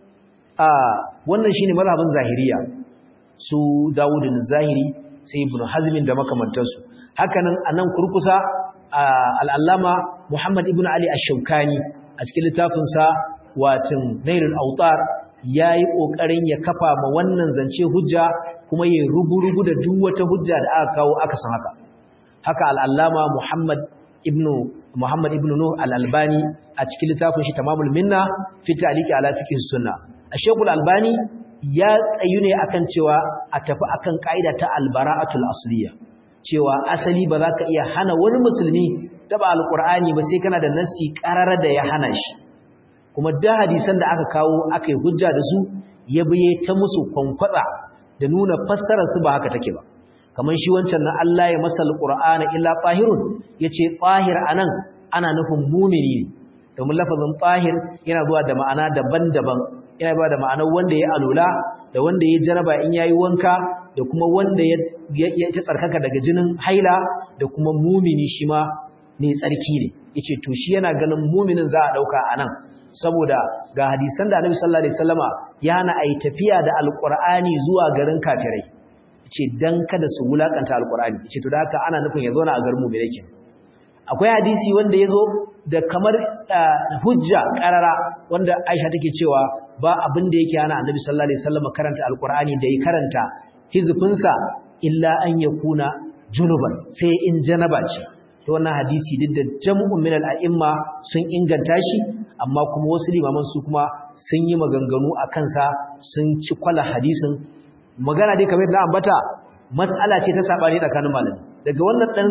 a wannan shine mazhabin zahiriya su Dawud zahiri sai Ibn Hazm da makamantansu hakanan anan kurkusa al-Allama Muhammad ibn Ali ash-Shawkani a cikin littafin sa watin Nailul Awtar yayi kokarin ya kafa ma wannan zance hujja kuma yayi rubu-rubu da duk wata hujja da aka kawo aka san haka haka al-Allama Muhammad ibn Muhammad ibn Nuh al-Albani a cikin littafin shi Tamamul Minna fi ta'liqi ala fiqh sunnah Sheikh Al-Albani ya tsayu ne akan cewa a tafi akan kaida ta albara'atul asliya cewa asali ba za ka iya hana wani musulmi taba alqur'ani ba sai kana da nassi qarara da ya hana shi kuma da hadisan da aka kawo aka yi hujja da su ya biye ta musu kwankwatsa da nuna fassarar su ba haka take ba kamar shi wancan na Allah ya masal qur'ana illa tahirun yace tahir anan ana nufin mumini ne domin lafazin tahir yana zuwa da ma'ana daban-daban yana ba da ma'anar wanda ya alula da wanda ya jaraba in yayi wanka da kuma wanda ya ta tsarkaka daga jinin haila da kuma mumini shi ma mai tsarki ne yace to shi yana ganin muminin za a dauka anan saboda ga hadisan da Annabi sallallahu alaihi wasallama ya hana ai tafiya da alqur'ani zuwa garin kafirai yace dan kada su wulakanta alqur'ani yace to da haka ana nufin ya zo na a garin mu'mini kenan akwai hadisi wanda ya zo da kamar hujja karara wanda Aisha take cewa ba abin da yake hana Annabi sallallahu alaihi wasallam karanta alqur'ani da ya karanta hizfinsa illa an yakuna junuban sai in janaba ce to wannan hadisi duk da jam'un min al-a'imma sun inganta shi amma kuma wasu limaman su kuma sun yi maganganu a kansa sun ci kwala hadisin magana dai kamar da ambata mas'ala ce ta sabani tsakanin malami daga wannan dan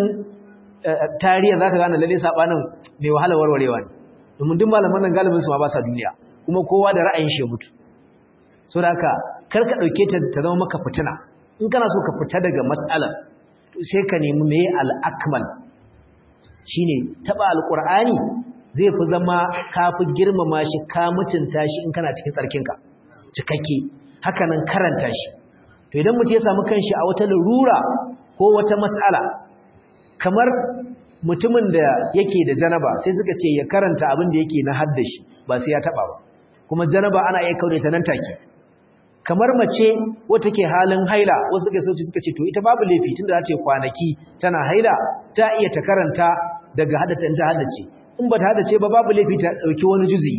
tarihin zaka gane lalle sabanin mai wahala warwarewa ne domin duk malaman nan galibin su ma ba sa duniya kuma kowa da ra'ayin shi mutu saboda haka kar ka dauke ta ta zama maka fitina in kana so ka fita daga mas'alar sai ka nemi meye al-akmal shine taba alqur'ani zai fi zama kafi girmama shi ka mutunta shi in kana cikin tsarkinka cikakke haka nan karanta shi to idan mutum ya samu kanshi a wata larura ko wata mas'ala kamar mutumin da yake da janaba sai suka ce ya karanta abin da yake na haddashi ba sai ya taba ba kuma janaba ana iya kaure ta nan take kamar mace wata ke halin haila wasu suka sauci suka ce to ita babu laifi tunda za ta yi kwanaki tana haila ta iya ta karanta daga hadata in ta hadace in ba ta hadace ba babu laifi ta dauki wani juzi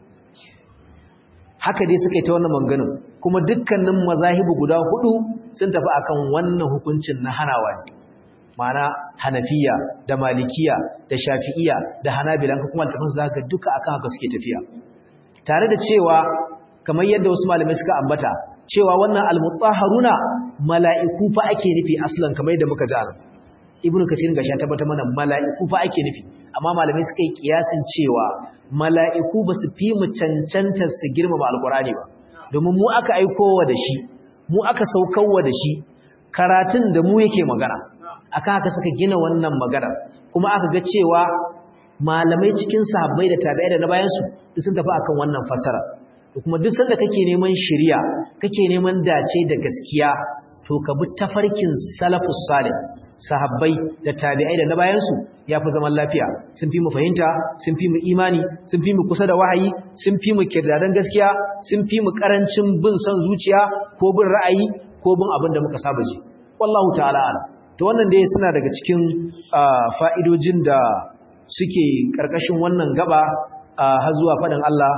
haka dai suka yi ta wannan manganin kuma dukkanin mazahibu guda hudu sun tafi akan wannan hukuncin na hanawa ne ma'ana hanafiya da malikiya da shafi'iya da hanabilan kuma tafin zaka duka akan haka suke tafiya tare da cewa kamar yadda wasu malamai suka ambata cewa wannan almutahharuna mala'iku fa ake nufi aslan kamar yadda muka ji anan ibnu kasir ga ya tabbata mana mala'iku fa ake nufi amma malamai suka yi kiyasin cewa mala'iku ba su fi mu cancanta su girmama alqur'ani ba domin mu aka aikowa da shi mu aka saukarwa da shi karatun da mu yake magana akan haka suka gina wannan magana kuma aka ga cewa malamai cikin sahabbai da tabi'ai da na bayan su sun tafi akan wannan fasara kuma duk sanda kake neman shari'a kake neman dace da gaskiya to ka bi tafarkin salafus salih sahabbai da tabi'ai da na bayan su yafi zaman lafiya sun fi mu fahimta sun fi mu imani sun fi mu kusa da wahayi sun fi mu kirdadan gaskiya sun fi mu karancin bin son zuciya ko bin ra'ayi ko bin abin da muka saba ji wallahu ta'ala ala to wannan dai suna daga cikin fa'idojin da suke karkashin wannan gaba har zuwa faɗin Allah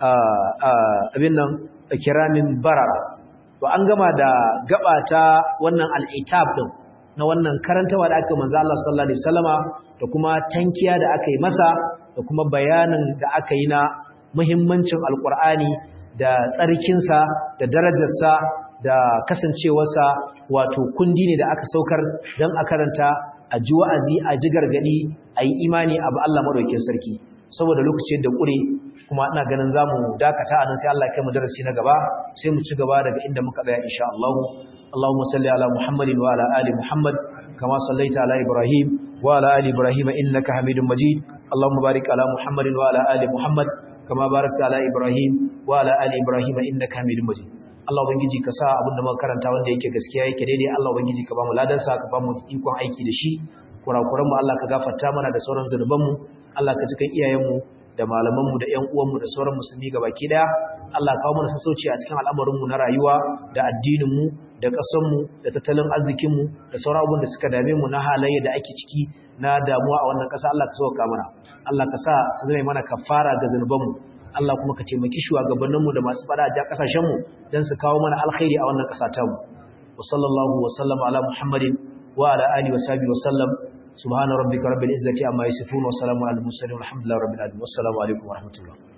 abin nan kiramin barara to an gama da gaba ta wannan al'itab din na wannan karantawa da aka manzo Allah sallallahu alaihi wasallama da kuma tankiya da aka yi masa da kuma bayanin da aka yi na muhimmancin alqur'ani da tsarkinsa da darajarsa da kasancewarsa wato kundi ne da aka saukar don a karanta a ji wa'azi a ji gargadi a yi imani abu Allah madaukakin sarki saboda lokacin da ƙure kuma ina ganin zamu dakata anan sai Allah ya kai mu darasi na gaba sai mu ci gaba daga inda muka tsaya insha Allah Allahumma salli ala Muhammadin wa ala ali Muhammad kama sallaita ala Ibrahim wa ala ali Ibrahim innaka Hamidum Majid Allahumma barik ala Muhammadin wa ala ali Muhammad kama barakta ala Ibrahim wa ala ali Ibrahim innaka Hamidum Majid Allah ubangiji ka sa abin da muka karanta wanda yake gaskiya yake daidai Allah ubangiji ka ba mu ladansa ka ba mu ikon aiki da shi kurakuran mu Allah ka gafarta mana da sauran zunuban mu Allah ka cikin iyayen mu da malamanmu da ƴan uwanmu da sauran musulmi gabaki daya Allah kawo mana sassauci a cikin al'amarinmu na rayuwa da addininmu da ƙasarmu da tattalin arzikinmu da sauran abubuwan da suka dame mu na halayya da ake ciki na damuwa a wannan ƙasa Allah ka sauka mana Allah ka sa su zama mana kafara ga zanubanmu Allah kuma ka taimaki shugabanninmu da masu fada a ja ƙasashenmu don su kawo mana alkhairi a wannan ƙasa tamu wa sallallahu wa sallama ala muhammadin wa ala alihi wa sahbihi wa sallam سبحان ربك رب العزة عما يصفون وسلام على المرسلين والحمد لله رب العالمين والسلام عليكم ورحمة الله